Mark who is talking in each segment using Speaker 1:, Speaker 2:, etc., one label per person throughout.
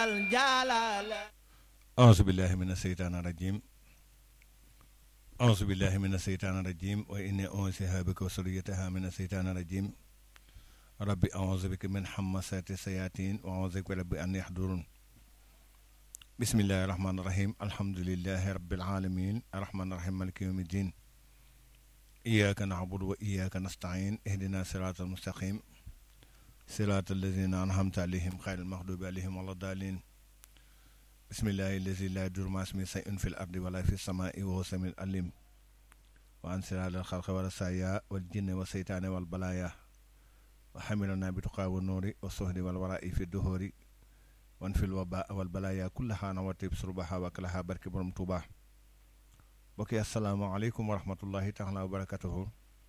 Speaker 1: الجلال
Speaker 2: أعوذ بالله من الشيطان الرجيم أعوذ بالله من الشيطان الرجيم وإني أنسيها بك وسريتها من الشيطان الرجيم ربي أعوذ بك من حمسات الشياطين وأعوذ بك ربي أن يحضرون بسم الله الرحمن الرحيم الحمد لله رب العالمين الرحمن الرحيم مالك يوم الدين إياك نعبد وإياك نستعين اهدنا صراط المستقيم صراط الذين أنعمت عليهم خير المغضوب عليهم ولا الضالين بسم الله الذي لا يضر مع اسمه شيء في الأرض ولا في السماء وهو السميع العليم وعن سر الخلق والرسايا والجن والشيطان والبلايا وحملنا بتقى والنور والصهد والوراء في الدهور وانفي الوباء والبلايا كلها نواتي بسربها وكلها برك برم توبا بكي السلام عليكم ورحمة الله تعالى وبركاته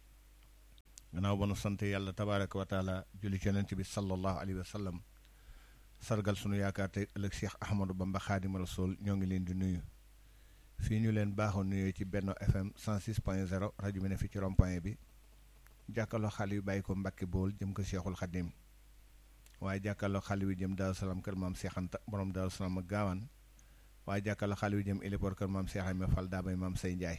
Speaker 2: gannaaw ba nu sant yàlla tabaaraka wa taala julli ci yonent bi sallallahu alayhi wa sallam sargal sunu yaakaar tey ëllëg Cheikh Ahmadou Bamba Xaadimu Rasuul ñoo ngi leen di nuyu fii ñu leen baaxoo nuyoo ci Benno FM 106 point 0 rajo bi ne fii ci rond-point bi jàkkaarloo xale yu bàyyi ko Mbàkke Bool jëm ko Cheikhul Xadim waaye jàkkaarloo xale yu jëm Daaru Salaam kër maam Cheikh Anta borom Daaru Salaam ak gaawaan waaye jàkkaarloo xale yu jëm Héliport kër maam Cheikh Ayma Fall daa bay maam Say Njaay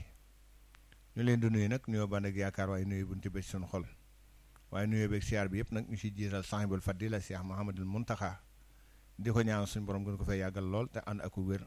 Speaker 2: ñu leen di nuyu nag nuyoo ba nag yaakaar waaye nuyu bunti ba ci sunu xol waaye nuyoo beeg siyaar bi yëpp nag ñu ci jiital sahibul fadila Cheikh Mahamadul Muntaxa di ko ñaan suñu borom gën ko fay yàggal lool te ànd ak wér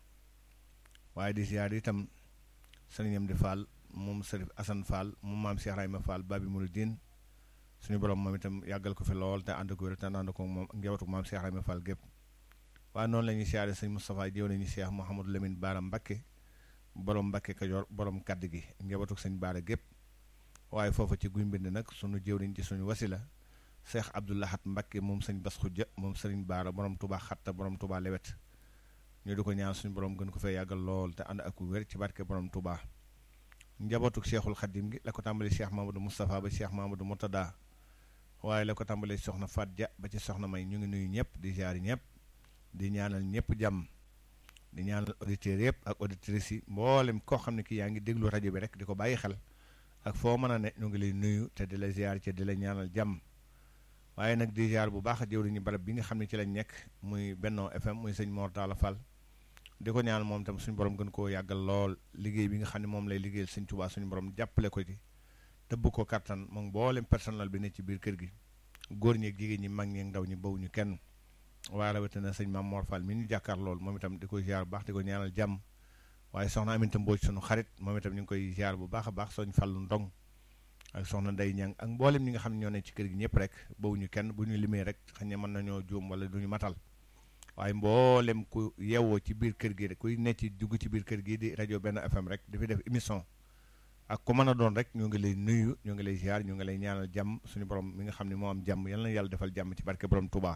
Speaker 2: waaye di siyaar itam sëriñam di Fall moom Sërif Assane Fall moom maam Cheikh Rayma Fall Babi Mouridine suñu borom moom itam yàggal ko fi lool te ànd ak wér te ànd ko moom njabootu maam Cheikh Rayma Fall gépp waaye noonu la ñuy siyaare sëñ Moustapha jëw nañu Cheikh Mouhamadou Lamine Baara Mbakke borom Mbakke Kajoor borom kaddu gi njabootu sëñ Baara gépp waaye foofa ci guy mbind nag sunu jëwriñ ci suñu wasila Cheikh Abdoulahat Mbakke moom sëñ Bas Xujja moom sëriñ Baara borom Touba xatta borom Touba lewet ñu di ko ñaan suñu borom gën ko fay yàggal lool te ànd ak wér ci barke borom Touba njabootu Cheikhul Xadim gi la ko tàmbali Cheikh Mamadou Moustapha ba Cheikh Mamadou Murtada waaye la ko tàmbalee soxna Fat Dia ba ci soxna May ñu ngi nuyu ñëpp di jaari ñëpp di ñaanal ñëpp jàmm di ñaanal auditeurs yëpp ak auditrices yi mboolem koo xam ne kii yaa ngi déglu rajo bi rek di ko bàyyi xel ak foo mën a ne ñu ngi lay nuyu te di la ziar ci di la ñaanal jàmm waaye nag di ziar bu baax jëwriñu barab bi nga xam ne ci lañ nekk muy Benno FM muy sëñ Mor Talla Fall di ko ñaanal moom tam suñu borom gën koo yàggal lool liggéey bi nga xam ne moom lay liggéeyal sëñ Tuubaa suñu borom jàppale ko ci tëbb ko kattan moom mboolem personnel bi ne ci biir kër gi góor ñi ak jigéen ñi mag ñi ak ndaw ñi bawuñu kenn waaye rawatina sëñ Maam Mor Fall mi ñu jàkkaar lool moom itam di ko ziar bu baax di ko ñaanal jàmm waaye soxna Aminta Mbooj sunu xarit moom itam ñu ngi koy ziar bu baax a baax soñ Fallu Ndong ak soxna Ndey Ñang ak mboolem ñi nga xam ne ñoo ne ci kër gi ñëpp rek bawuñu kenn bu ñu limee rek xëy na mën nañoo juum wala duñu matal waaye mboolem ku yeewoo ci biir kër gi rek kuy nekk ci dugg ci biir kër gi di rajo Benno FM rek di fi def émission ak ku mën a doon rek ñu ngi lay nuyu ñu ngi lay ziar ñu ngi lay ñaanal jàmm suñu borom mi nga xam ne moo am jàmm yal na yàlla defal jàmm ci barke borom Touba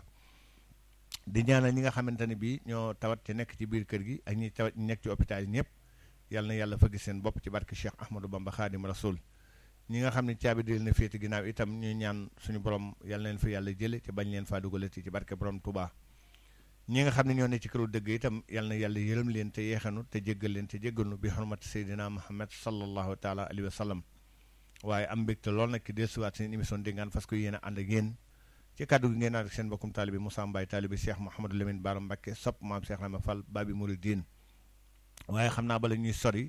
Speaker 2: di ñaanal ñi nga xamante ne bii ñoo tawat ci nekk ci biir kër gi ak ñi tawat ñi nekk ci hôpital yi ñëpp yal na yàlla fëgg seen bopp ci barke Cheikh Ahmadou Bamba Khadim Rasoul ñi nga xam ne caabi di leen féete ginnaaw itam ñuy ñaan suñu borom yal na leen fi yàlla jële te bañ leen faa dugalati ci barke borom Touba ñi nga xam ne ñoo ne ci këru dëgg itam yal na yàlla yërëm leen te yeexanu te jéggal leen te jéggalnu bi xormati Seydina Muhammad sallallahu taala alayhi wa sallam waaye am mbégte lool nag ki desuwaat seen émission Ndéngaan fas ko yéen a ànd ak yéen ci kàddu gi ngeen ànd ak seen bokkum taalibi Moussa Mbaye taalibi Cheikh Mouhamadou Lamine Bara Mbacké sopp maam Cheikh Rama Fall Babi Mouridine waaye xam naa bala ñuy sori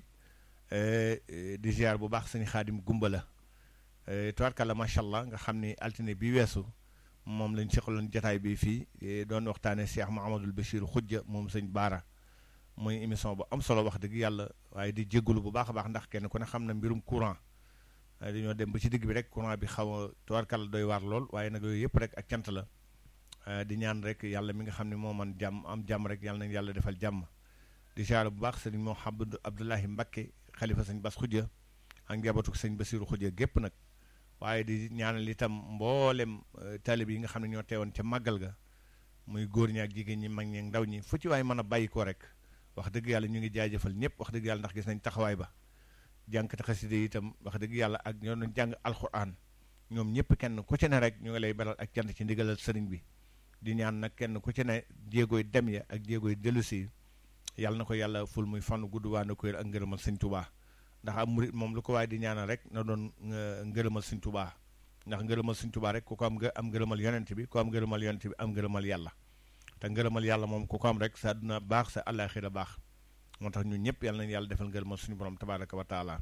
Speaker 2: di ziar bu baax sëñ Xaadim Gumba la tubaarkàlla macha allah nga xam ni altine bi weesu moom lañ seqaloon jataay bi fii doon waxtaanee Cheikh Mouhamadul Bachir Xujja moom sëñ Baara muy émission bu am solo wax dëgg yàlla waaye di jéggalu bu baax a baax ndax kenn ku ne xam na mbirum courant dañoo dem ba ci digg bi rek courant bi xaw a tubaarkàlla doy waar lool waaye nag yooyu yëpp rek ak cant la di ñaan rek yàlla mi nga xam ne moo man jàmm am jàmm rek yàlla nañ yàlla defal jàmm di ziar bu baax sëñ Mouhamadou Abdoulahi Mbacké xalifa sëñ Bas Xujja ak njabootu sëñ Basiru Xujja gépp nag waaye di ñaanal itam mboolem taalib yi nga xam ne ñoo teewoon ca màggal ga muy góor ñi ak jigéen ñi mag ñi ak ndaw ñi fu ci waaye mën a bàyyi ko rek wax dëgg yàlla ñu ngi jaajëfal ñëpp wax dëgg yàlla ndax gis nañ taxawaay ba jànkati xaside yi itam wax dëgg yàlla ak ñoo doon jàng alxuraan ñoom ñëpp kenn ku ci ne rek ñu ngi lay beral ak cant ci ndigalal sëriñ bi di ñaan nag kenn ku ci ne jéegooy dem ya ak jéegooy dellusi yàlla na ko yàlla ful muy fan gudd waa na ko ak ngërëmal sëñ Tuubaa ndax am murit moom lu ko waaye di ñaanal rek na doon ngërëmal sëñ Tuubaa ndax ngërëmal sëñ Tuubaa rek ku ko am nga am ngërëmal yonent bi ku am ngërëmal yonent bi am ngërëmal yàlla te ngërëmal yàlla moom ku ko am rek sa àdduna baax sa àllaaxira baax moo tax ñun ñëpp yàlla nañu yàlla defal ngërëmal suñu borom tabaaraka wa taala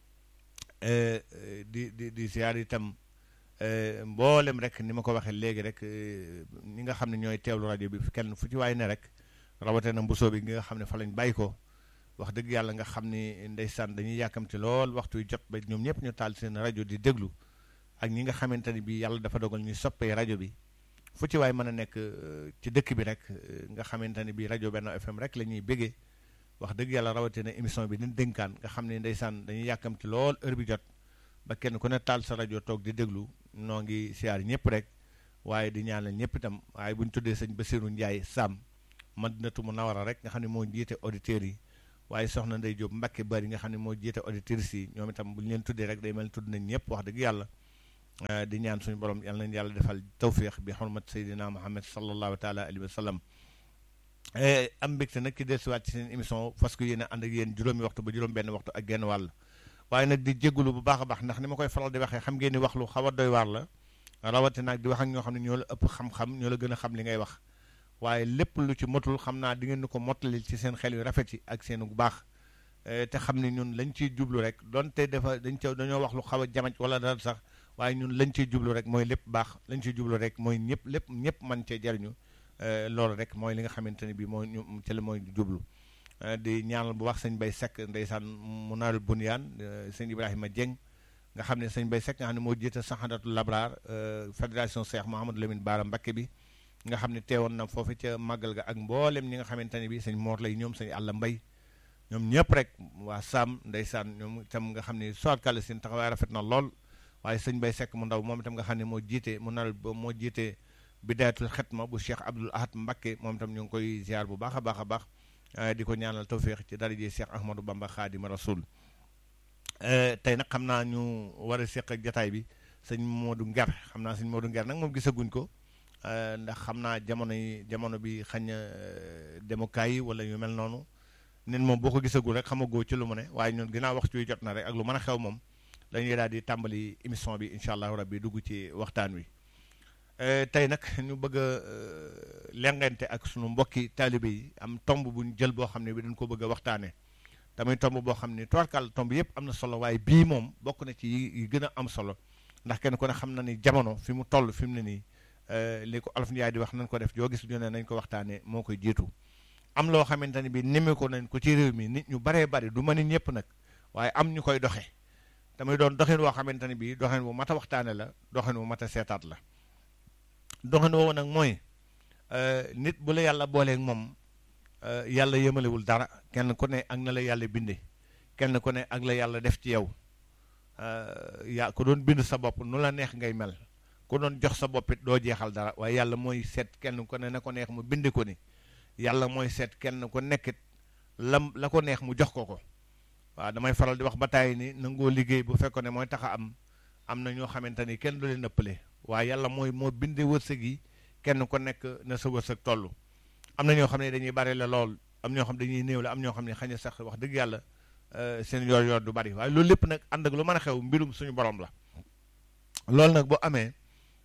Speaker 2: di di di ziar itam mboolem rek ni ma ko waxee léegi rek ñi nga xam ne ñooy teewlu rajo bi kenn fu ci waay ne rek rawatina mbusoo bi nga xam ne fa lañ bàyyi ko wax dëgg yàlla nga xam ni ndeysaan dañuy yàkkamti lool waxtu wi jot ba ñoom ñëpp ñu taal seen rajo di déglu ak ñi nga xamante ni bii yàlla dafa dogal ñuy soppee rajo bi fu ci waay mën a nekk ci dëkk bi rek nga xamante ni bii rajo Benno FM rek la ñuy béggee wax dëgg yàlla rawatina émission bi dañ dénkaan nga xam ne ndeysaan dañuy yàkkamti lool heure bi jot ba kenn ku ne taal sa rajo toog di déglu noo ngi siyaar ñëpp rek waaye di ñaanal ñëpp itam waaye bu ñu tuddee sëñ Bassirou Ndiaye Sam Madinatu Munawara rek nga xam ne moo jiite auditeurs yi waaye soxna Ndey Jóob Mbàkke bari nga xam ne moo jiite auditrices yi ñoom itam bu ñu leen tuddee rek day mel tudd nañ ñëpp wax dëgg yàlla di ñaan suñu borom yal nañ yàlla defal tawfiix bi xurmat Seydina Muhammad sallallahu taala alayhi wa sallam am mbégte nag ci dellusiwaat ci seen émission fas ko yéene ànd ak yéen juróomi waxtu ba juróom benn waxtu ak genn wàll waaye nag di jégalu bu baax a baax ndax ni ma koy faral di waxee xam ngeen ni wax lu xaw a doy waar la rawatina ak di wax ak ñoo xam ne ñoo la ëpp xam-xam ñoo la gën a xam li ngay wax waaye lépp lu ci motul xam naa di ngeen ni ko mottalil ci seen xel yu rafet yi ak seen bu baax te xam ne ñun lañ ciy jublu rek donte dafa dañ ca dañoo wax lu xaw a jamaj wala dara sax waaye ñun lañ ciy jublu rek mooy lépp baax lañ ciy jublu rek mooy ñëpp lépp ñëpp man cee jariñu loolu rek mooy li nga xamante ne bii moo ñu ci la mooy jublu di ñaanal bu wax sëñ Bay Sekk ndeysaan mu naarul bunyaan sëñ Ibrahima Dieng nga xam ne sëñ Bay Sekk nga xam ne moo jiite Sahadatul Labraar fédération Cheikh Mouhamadou Lamine Baara Mbakke bi nga xam ne teewoon na foofu ca màggal ga ak mboolem ñi nga xamante ne bii sëñ Moor lay ñoom sëñ Àlla Mbay ñoom ñëpp rek waa Sam ndeysaan ñoom itam nga xam ne soit kàlla seen taxawaay rafet na lool waaye sëñ Bay Sekk mu ndaw moom itam nga xam ne moo jiite mu naarul moo jiite bidaayatul xetma bu Cheikh Abdoul Ahad Mbakke moom itam ñu ngi koy ziar bu baax a baax a baax di ko ñaanal tawféex ci daraje Cheikh Ahmadou Bamba Xaadima Rasul tey nag xam naa ñu war a seq ak jataay bi sëñ Modou Nger xam naa sëñ Modou Nger nag moom gisaguñ ko ndax xam naa jamono yi jamono bi xañ na demukaay yi wala yu mel noonu nit moom boo ko gisagul rek xamagoo ci lu mu ne waaye ñun ginnaaw waxtu wi jot na rek ak lu mën a xew moom dañuy daal di tàmbali émission bi incha allahu rabbi dugg ci waxtaan wi. tey nag ñu bëgg a lengante ak sunu mbokki taalibe yi am tomb bu ñu jël boo xam ne bi dañ ko bëgg a waxtaanee tamit tomb boo xam ne tubarkàlla tomb yëpp am na solo waaye bii moom bokk na ci yi gën a am solo ndax kenn ku ne xam na ni jamono fi mu toll fi mu ne nii li ko Olof Njaay di wax nañ ko def joo gis ñu ne nañ ko waxtaanee moo koy jiitu am loo xamante ne bi nemme ko nañ ko ci réew mi nit ñu baree bari du ma ni ñëpp nag waaye am ñu koy doxe tamit doon doxin woo xamante ne bi doxin bu mat a waxtaane la doxin bu mat a seetaat la doxin woowu nag mooy nit bu la yàlla booleeg moom yàlla yemalewul dara kenn ku ne ak na la yàlla binde kenn ku ne ak la yàlla def ci yow yaa ku doon bind sa bopp nu la neex ngay mel ku doon jox sa boppit doo jeexal dara waaye yàlla mooy seet kenn ku ne na ko neex mu binde ko ni yàlla mooy seet kenn ku nekkit lam la ko neex mu jox ko ko waaw damay faral di wax ba tàyyi ni nangoo liggéey bu fekkoon ne mooy tax a am am na ñoo xamante ni kenn du leen ëppale waaye yàlla mooy moo binde wërsëg yi kenn ko nekk na sa wërsëg toll am na ñoo xam ne dañuy bari la lool am ñoo xam dañuy néew la am ñoo xam ne xañ na sax wax dëgg yàlla seen yor yor du bari waaye loolu lépp nag ànd ak lu mën a xew mbirum suñu borom la loolu nag bu amee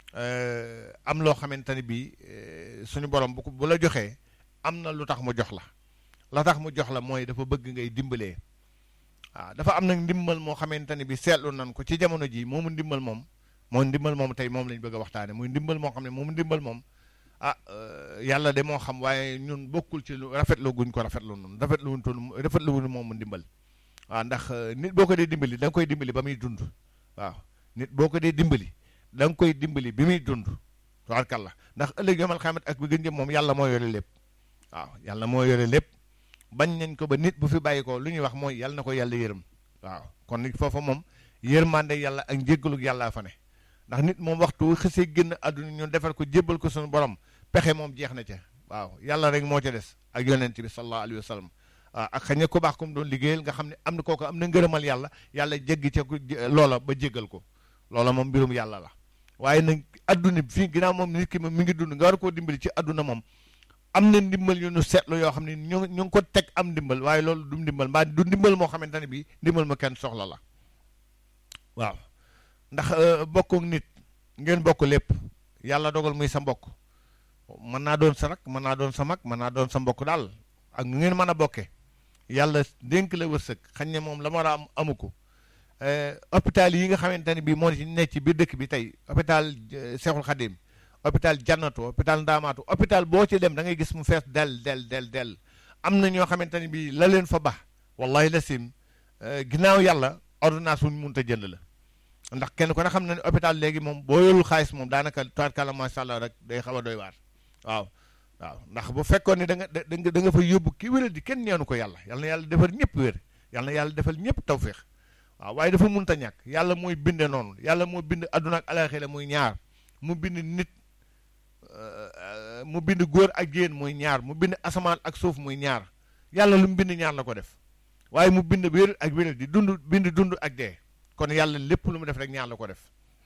Speaker 2: am loo xamante ni bii suñu borom bu bu la joxee am na lu tax mu jox la la tax mu jox la mooy dafa bëgg ngay dimbalee waaw dafa am nag ndimbal moo xamante ni bi seetlu nan ko ci jamono ji moomu ndimbal moom moo ndimbal moom tey moom lañ bëgg a waxtaane muy ndimbal moo xam ne moom ndimbal moom ah yàlla de moo xam waaye ñun bokkul ci lu rafetlu guñ ko rafetlu noonu rafetlu wuñ toon rafetlu wuñ moom mu ndimbal waaw ndax nit boo ko dee dimbali da nga koy dimbali ba muy dund waaw nit boo ko dee dimbali da nga koy dimbali bi muy dund tabarkàlla ndax ëllëg yomal xamat ak bi gën jëm moom yàlla moo yore lépp waaw yàlla moo yore lépp bañ nañ ko ba nit bu fi bàyyi ko lu ñuy wax mooy yàlla na ko yàlla yërëm waaw kon nit foofa moom yërmande yàlla ak njéggalug yàllaa fa ne ndax nit moom waxtu xësee génn àdduna ñu defal ko jébbal ko suñu borom pexe moom jeex na ca waaw yàlla rek moo ca des ak yonent bi sallallahu alayhi wa sallam waaw ak xëy na ku baax comme doon liggéeyal nga xam ne am na kooku am na ngërëmal yàlla yàlla jéggi ca loola ba jéggal ko loola moom mbirum yàlla la waaye nag adduna bi fii ginnaaw moom nit ki moom mi ngi dund nga war koo dimbali ci adduna moom am na ndimbal yu nu seetlu yoo xam ne ñu ñu ngi ko teg am ndimbal waaye loolu du ndimbal mbaa du ndimbal moo xamante ne bii ndimbal ma kenn soxla la waaw ndax bokk nit ngeen bokk lépp yàlla dogal muy sa mbokk mën naa doon sa rak mën naa doon sa mag mën naa doon sa mbokk daal ak nu ngeen mën a bokkee yàlla dénk la wërsëg xañ ne moom la ma war a am amu ko hôpital yi nga xamante ne bii moo ci nekk ci biir dëkk bi tey hôpital Cheikhul Khadim hôpital Jannatu hôpital Ndaamaatu hôpital boo ci dem da ngay gis mu fees del del del del am na ñoo xamante ne bii la leen fa baax wallahi la sim ginnaaw yàlla ordonnance wu ñu mënut a jënd la ndax kenn ku ne xam na ne hôpital léegi moom boo yorul xaalis moom daanaka tubaarkàlla macha allah rek day xaw a doy waar waaw waaw ndax bu fekkoon ni da nga da nga da nga fa yóbbu ki wéral di kenn neenu ko yàlla yal na yàlla defal ñëpp wér yal na yàlla defal ñëpp tawféex waaw waaye dafa mënut a ñàkk yàlla mooy binde noonu yàlla moo bind adduna ak alaxira muy ñaar mu bind nit mu bind góor ak jigéen muy ñaar mu bind asamaan ak suuf muy ñaar yàlla lu mu bind ñaar la ko def waaye mu bind wér ak wéral di dund bind dund ak dee kon yàlla lépp lu mu def rek ñaar la ko def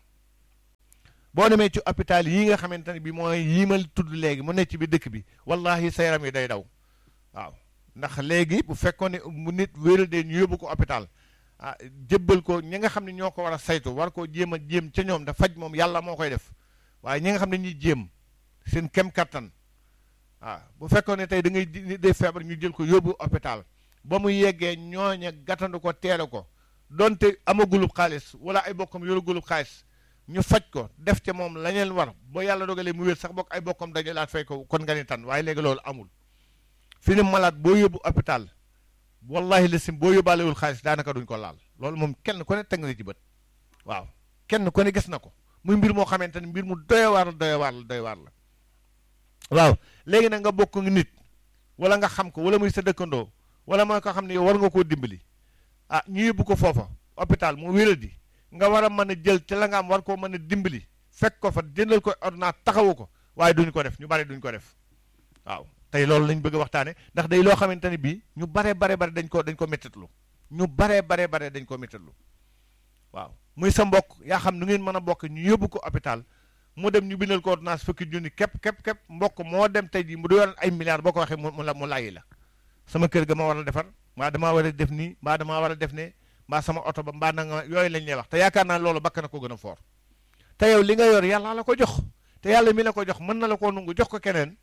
Speaker 2: boo demee ci hôpital yi nga xamante ne bi mooy yii ma tudd léegi mu nekk ci bi dëkk bi wallahi sa yaram yi day daw waaw ndax léegi bu fekkoon ne mu nit wéral dee ñu yóbbu ko hôpital ah jébbal ko ñi nga xam ne ñoo ko war a saytu war koo jéem a jéem ca ñoom da faj moom yàlla moo koy def waaye ñi nga xam ne ñuy jéem seen kem kattan waaw bu fekkoon ne tey da ngay nit day feebar ñu jël ko yóbbu hôpital ba mu yeggee ñooña gàttandu ko teere ko donte amagulub xaalis wala ay bokkam yoragulub xaalis ñu faj ko def ca moom la leen war ba yàlla dogalee mu wér sax bokk ay bokkam dañu laat fay ko kon nga ni tan waaye léegi loolu amul fi ni malade boo yóbbu hôpital wallahi la sim boo yóbbaalewul xaalis daanaka duñ ko laal loolu moom kenn ku ne teg na ci bët waaw kenn ku ne gis na ko muy mbir moo xamante ne mbir mu doy waar la doy waar la doy waar la waaw léegi nag nga bokk nit wala nga xam ko wala muy sa dëkkandoo wala mooy ko xam ne yow war nga koo dimbali ah ñu yóbbu ko foofa hôpital mu wéradi nga war a mën a jël ci la nga am war koo mën a dimbali fekk ko fa jëndal ko ordonnance taxawu ko waaye duñ ko def ñu bari duñ ko def waaw tey loolu lañ bëgg a waxtaane ndax day loo xamante ne bii ñu bare bare bare dañ ko dañ ko méttitlu ñu bare bare bare dañ ko méttitlu waaw muy sa mbokk yaa xam nu ngeen mën a bokk ñu yóbbu ko hôpital mu dem ñu bindal ko ordonnance fukki junni képp képp képp mbokk moo dem tey jii mu du yoroon ay milliards boo ko waxee mu la mu laayi la sama kër ga ma war a defar mbaa damaa war a def nii mbaa damaa war a def ne mbaa sama oto ba mbaa nanga yooyu lañ lay wax te yaakaar naa loolu bakk na ko gën a foor te yow li nga yor yàlla la ko jox te yàlla mi la ko jox mën na la koo nungu jox ko keneen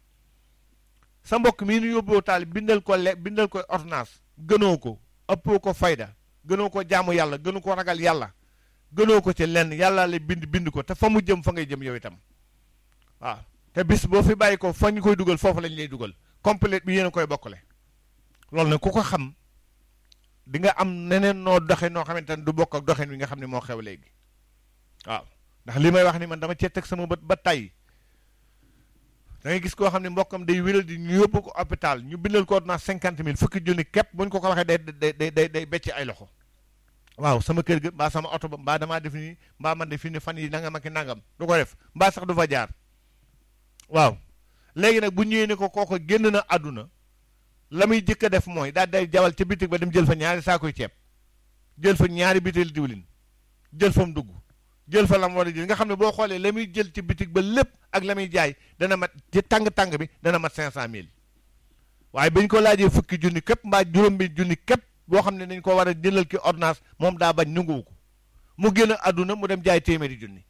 Speaker 2: sa mbokk mii nu yóbboo taal bindal ko le bindal ko ordonnance gënoo ko ëppoo ko fayda gënoo ko jaamu yàlla gënu ko ragal yàlla gënoo ko ci lenn yàlla la bind bind ko te fa mu jëm fa ngay jëm yow itam waaw te bis boo fi bàyyi ko fa ñu koy dugal foofu lañ lay dugal complète bi yéen a koy bokkale loolu nag ku ko xam di nga am neneen noo doxe noo xamante ne du bokk ak doxin wi nga xam ne moo xew léegi waaw ndax li may wax ni man dama cee teg sama bët ba tey da ngay gis koo xam ne mbokkam day wéral di ñu yóbbu ko hôpital ñu bindal ko ordonnance cinquante mille fukki junni képp bu ñu ko ko waxee day day day day becc ay loxo waaw sama kër ga mbaa sama oto ba mbaa damaa def nii mbaa man de fi ni fan yi nangam ak nangam du ko def mbaa sax du fa jaar waaw léegi nag bu ñëwee ne ko kooko génn na àdduna la muy jëkk a def mooy daal day jawal ca bitig ba dem jël fa ñaari saakoy ceeb jël fa ñaari bitel diwlin jël fa mu dugg jël fa lam war a jël nga xam ne boo xoolee la muy jël ci bitig ba lépp ak la muy jaay dana mat ci tàng-tàng bi dana mat cinq cent mille waaye bañ ko laajee fukki junni képp mbaa juróom bi junni képp boo xam ne dañ ko war a jëlal ki ordonnance moom daa bañ nunguwu ko mu génn àdduna mu dem jaay téeméeri junni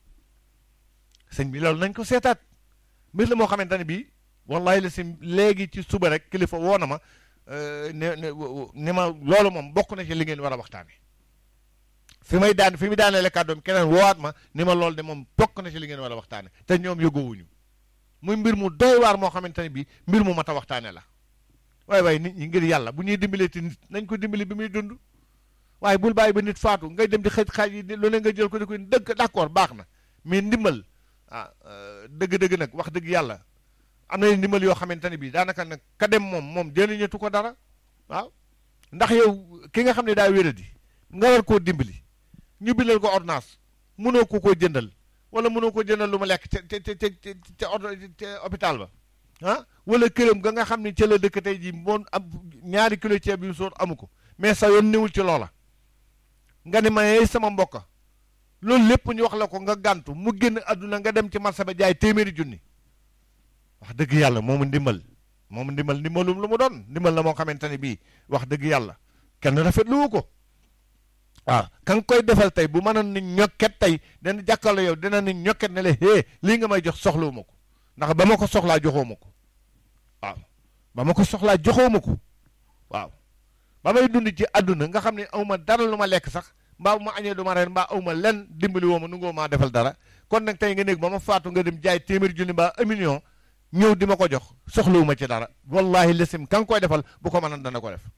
Speaker 2: sëñ bi loolu nañ ko seetaat mbir la moo xamante ne bii wallahi la si léegi ci suba rek kilifa woo na ma ne ne ne ma loolu moom bokk na ci li ngeen war a waxtaane fi may daan fi mu daaneele kàddoom keneen woowaat ma ni ma loolu de moom bokk na ci li ngeen war a waxtaane te ñoom yëgoowuñu muy mbir mu doy waar moo xamante ne bii mbir mu mat a waxtaane la waaye waaye nit ñi ngir yàlla bu ñuy dimbalee ti nit nañ ko dimbali bi muy dund waaye bul bàyyi ba nit faatu ngay dem di xëj xaaj yi lu ne nga jël ko di ko dëgg d'accord baax na mais ndimbal ah dëgg-dëgg nag wax dëgg yàlla am na ndimbal yoo xamante ne bii daanaka nag ka dem moom moom jëriñatu ko dara waaw ndax yow ki nga xam ne daa wéradi nga war koo dimbali ñu bindal ko ordonnance mënoo ko koo jëndal wala mënoo ko jëndal lu ma lekk ca ca ca ca ca hôpital ba ah wala këram ga nga xam ne ca la dëkk tey jii moom am ñaari kilo ceeb yu sóor amu ko mais sa yoon newul ci loola nga ne ma sama mbokka loolu lépp ñu wax la ko nga gàntu mu génn àdduna nga dem ci marché ba jaay téeméeri junni wax dëgg yàlla moomu ndimbal moomu ndimbal ndimbalum lu mu doon ndimbal la moo xamante ne bii wax dëgg yàlla kenn rafetluwu ko waaw ka nga koy defal tey bu mënoon ni ñokket tey dana jàkkaarloo yow dina ni ñokket ne la hee lii nga may jox soxlawuma ko ndax ba ma ko soxlaa joxoo ma ko waaw ba ma ko soxlaa joxoo ma ko waaw ba may dund ci àdduna nga xam ne aw ma dara lu ma lekk sax mbaa bu ma añee du ma reer mbaa aw ma lenn dimbali woo ma nu ngoo maa defal dara kon nag tey nga néeg ba ma faatu nga dem jaay téeméer junni mbaa un million ñëw di ma ko jox soxlawu ma ci dara wallahi lesim ka nga koy defal bu ko mënoon dana ko def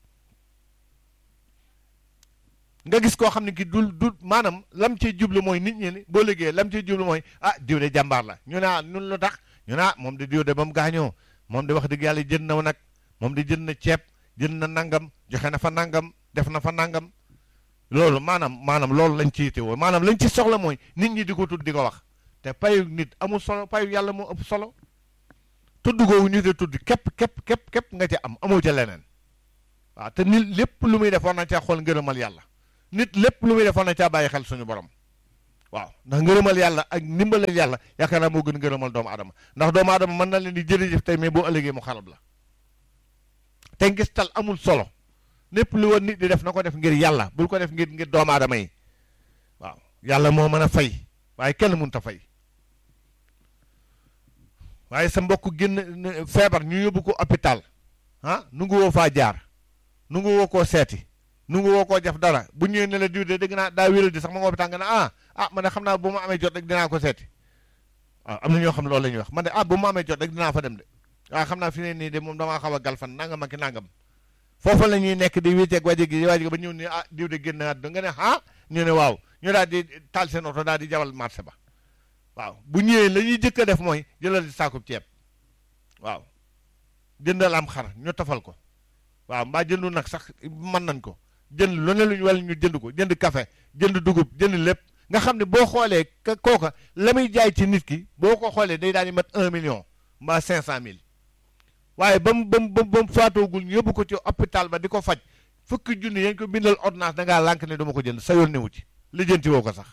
Speaker 2: nga gis koo xam ne ki dul dul maanaam lam ciy jublu mooy nit ñi ni boo liggéey lam ciy jublu mooy ah diw de jàmbaar la ñu ne ah nun lu tax ñu ne ah moom de diw de ba mu gaañoo moom de wax dëgg yàlla jënd na nag moom de jënd na ceeb jënd na nangam joxe na fa nangam def na fa nangam loolu maanaam maanaam loolu lañ ci yittewoo maanaam lañ ci soxla mooy nit ñi di ko tudd di ko wax te payu nit amul solo payu yàlla moo ëpp solo tudd googu ñu te tudd képp képp képp képp nga ci am amoo ca leneen waaw te nit lépp lu muy def war na caa xool ngërëmal yàlla nit lépp lu muy def war na caa bàyyi xel suñu borom waaw ndax ngërëmal yàlla ak ndimbalal yàlla yaakaar naa moo gën ngërëmal doomu adama ndax doomu adama mën na leen di jërëjëf tey mais boo ëllëgee mu xarab la te ngis tal amul solo lépp lu woon nit di def na ko def ngir yàlla bul ko def ngir ngir doomu aadama yi waaw yàlla moo mën a fay waaye kenn mënut a fay waaye sa mbokk génn feebar ñu yóbbu ko hôpital ah nu ngi woo faa jaar nu ngi woo koo seeti nu ngi woo koo def dara bu ñëwee ne la diw de dégg naa daa wéral di sax ma nga hôpital nga ne ah ah man de xam naa bu ma amee jot rek dinaa ko seeti waaw am na ñoo xam loolu la ñuy wax man de ah bu ma amee jot rek dinaa fa dem de waaw xam naa fi ne nii de moom damaa xaw a galfan nangam ak nangam foofa la ñuy nekk di wéeteeg waje gi waje gi ba ñëw ne ah diw de génn àdduna nga ne ah ñu ne waaw ñu daal di taal seen oto daal di jawal marché ba waaw bu ñëwee la ñuy jëkk a def mooy jëlal di saakub ceeb waaw jëndal am xar ñu tafal ko waaw mbaa jëndu nag sax mën nañ ko jënd lu ne luñ wala ñu jënd ko jënd café jënd dugub jënd lépp nga xam ne boo xoolee ka kooka la muy jaay ci nit ki boo ko xoolee day daal di mat un million mbaa cinq cent mille waaye ba mu ba mu ba mu faatoogul ñu yóbbu ko ci hôpital ba di ko faj fukki junni yañ ko bindal ordonnance da ngaa lànk ne duma ko jënd sa yoon newu ci lijjanti woo ko sax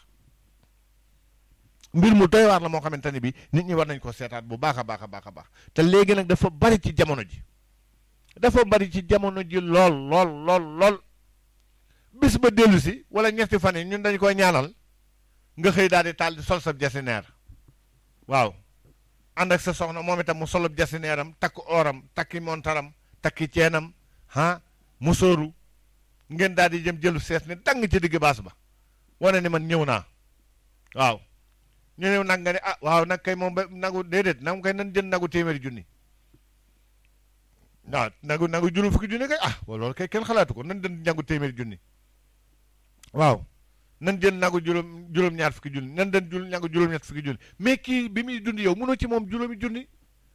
Speaker 2: mbir mu doy waar la moo xamante ne bi nit ñi war nañ ko seetaat bu baax a baax a baax a baax te léegi nag dafa bari ci jamono ji dafa bari ci jamono ji lool lool lool lool bis ba dellu si wala ñetti fan yi ñun dañ koy ñaanal nga xëy daal di taal di sol sa jasineer waaw ànd ak sa soxna moom itam mu solub jasineeram takk ooram takki montaram takki ceenam ah musóoru ngeen daal di jëm jëlu sees ni dang ci digg baas ba wane ni man ñëw naa waaw ñu ñëw nag nga ne ah waaw nag kay moom ba nagu déedéet nag kay nan jënd nagu téeméeri junni waaw nagu nagu juróom fukki junni kay ah loolu kay kenn xalaatu ko nan jënd nagu téeméeri junni waaw nan jënd nagu juróom juróom-ñaar fukki junni nan den jul nagu juróom-ñaar fukki junni mais kii bi muy dund yow mënoo ci moom juróomi junni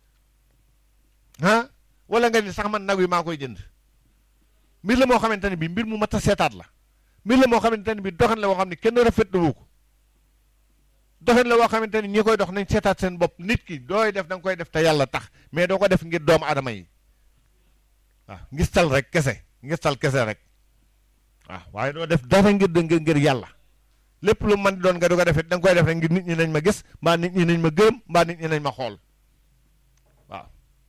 Speaker 2: ah wala nga ni sax man nag yi maa koy jënd mbir la moo xamante ne bi mbir mu mat a seetaat la mbir la moo xamante ne bi doxin la woo xam ne kenn rafetlu ko doxin la woo xamante ni ñi koy dox nañ seetaat seen bopp nit ki dooy def da nga koy def te yàlla tax mais doo ko def ngir doomu adama yi waaw ngistal rek kese ngistal kese rek waaw waaye doo def dara ngir ngir ngir yàlla lépp lu man doon nga du ko defee da nga koy def rek ngir nit ñi nañ ma gis mbaa nit ñi nañ ma gërëm mbaa nit ñi nañ ma xool waaw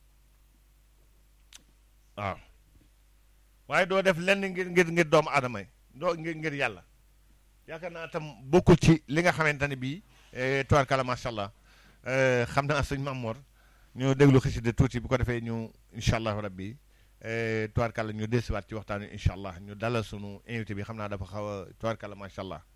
Speaker 2: waaw waaye doo def lenn ngir ngir ngir doomu adama yi doo ngir ngir yàlla yaakaar naa tam bokkul ci li nga xamante ne bii tubaarkalla macha allah xam naa sëñ Mamoor ñu déglu xasida tuuti bu ko defee ñu incha allahu rabbi tubaarkalla ñu desiwaat ci waxtaan wi incha allah ñu dalal sunu invité bi xam naa dafa xaw a tubaarkalla macha allah